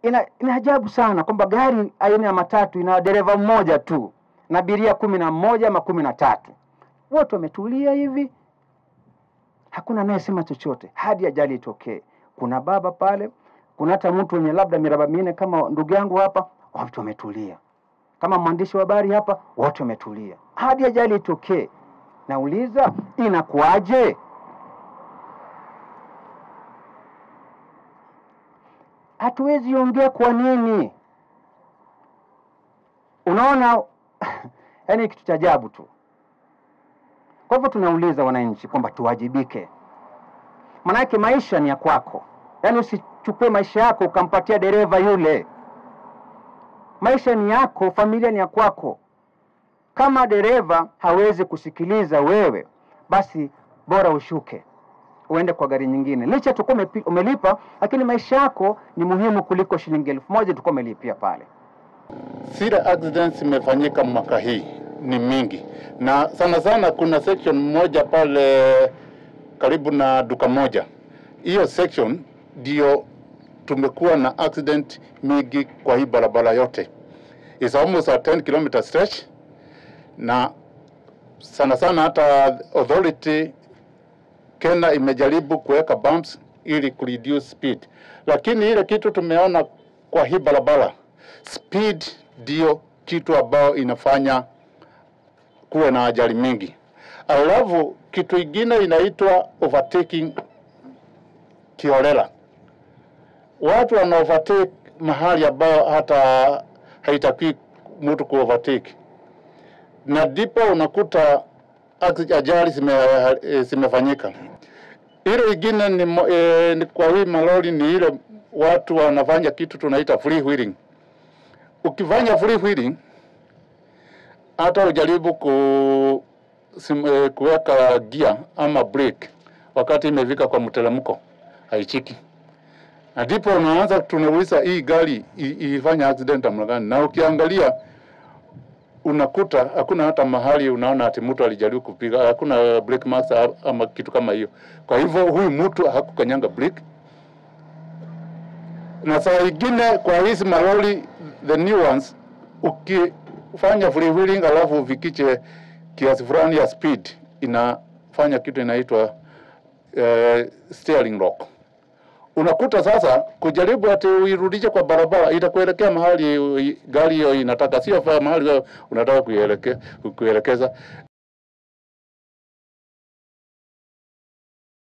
ina, ina ajabu sana kwamba gari aina ya matatu ina dereva mmoja tu na abiria kumi na mmoja ama kumi na tatu wote wametulia hivi hakuna anayesema chochote hadi ajali itokee kuna baba pale kuna hata mtu wenye labda miraba minne kama ndugu yangu hapa watu wametulia kama mwandishi wa habari hapa wote wametulia hadi ajali itokee nauliza inakuwaje hatuwezi ongea kwa nini unaona yaani kitu cha ajabu tu kwa hivyo tunauliza wananchi kwamba tuwajibike manake maisha ni ya kwako yaani usichukue maisha yako ukampatia dereva yule maisha ni yako familia ni ya kwako kama dereva hawezi kusikiliza wewe basi bora ushuke uende kwa gari nyingine licha tukuwa umepi- umelipa lakini maisha yako ni muhimu kuliko shilingi elfu moja tukuwa umelipia pale Zile accidents imefanyika mwaka hii ni mingi, na sana sana kuna section moja pale karibu na duka moja. Hiyo section ndio tumekuwa na accident mingi kwa hii barabara yote. It's almost a 10 kilometer stretch, na sana sana hata authority Kenya imejaribu kuweka bumps ili kureduce speed, lakini ile kitu tumeona kwa hii barabara speed ndio kitu ambayo inafanya kuwe na ajali mingi. Alafu kitu ingine inaitwa overtaking kiholela. Watu wana overtake mahali ambayo hata haitakiwi mtu ku overtake, na ndipo unakuta acci- ajali zime, eh, zimefanyika. Ile ingine ni, mo- eh, ni kwa hii malori ni ile watu wanafanya kitu tunaita free wheeling ukifanya free wheeling hata ujaribu ku, sim, eh, kuweka gia ama brake wakati imefika kwa mteremko haichiki, na ndipo unaanza tunauliza hii gari i- ilifanya accident namna gani? Na ukiangalia unakuta hakuna hata mahali unaona ati mtu alijaribu kupiga, hakuna brake marks a- ama kitu kama hiyo. Kwa hivyo huyu mtu hakukanyanga brake na saa ingine kwa hizi malori the new ones, ukifanya free wheeling alafu ufikiche kiasi fulani ya speed, inafanya kitu inaitwa uh, steering lock. Unakuta sasa kujaribu ati uirudishe kwa barabara itakuelekea mahali ui- gari hiyo inataka, sio fa- mahali wewe unataka kuieleke, kuelekeza.